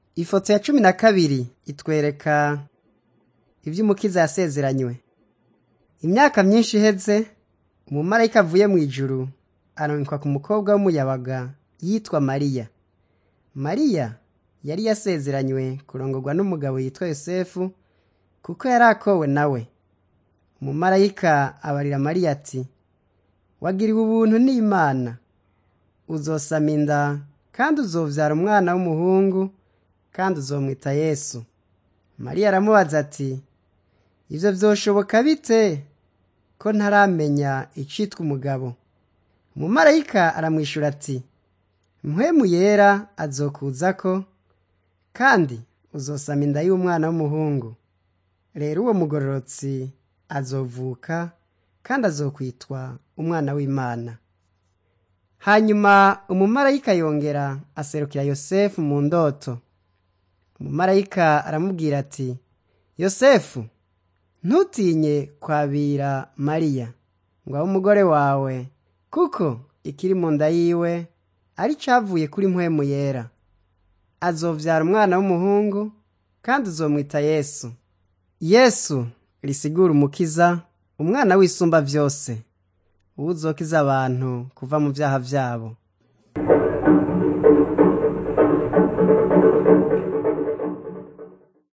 Ifoto ya cumi na kabiri itwereka ivy'umukiza yasezeranywe. Imyaka myinshi iheze, umumarayika avuye mw'ijuru arungikwa ku mukobwa w'umuyabaga yitwa Mariya. Mariya yari yasezeranywe kurongorwa n'umugabo yitwa Yosefu kuko yari akowe nawe. Umumarayika abarira Mariya ati, wagiriwe ubuntu n'Imana, uzosama inda kandi uzovyara umwana w'umuhungu kandi uzomwita Yesu. Mariya aramubaza ati, ivyo vyoshoboka bite ko ntaramenya icitwa umugabo? Umumarayika aramwishura ati, mpwemu yera azokuzako kandi uzosama inda y'umwana w'umuhungu. Rero uwo mugororotsi azovuka kandi azokwitwa umwana w'Imana. Hanyuma umumarayika yongera aserukira Yosefu mu ndoto. Umumarayika aramubwira ati, Yosefu, ntutinye kwabira Mariya ngo abe umugore wawe, kuko ikiri mu nda yiwe ari cavuye kuri mpwemu yera. Azovyara umwana w'umuhungu kandi uzomwita Yesu. Yesu risigura umukiza, umwana w'isumba vyose, uwuzokiza abantu kuva mu vyaha vyabo.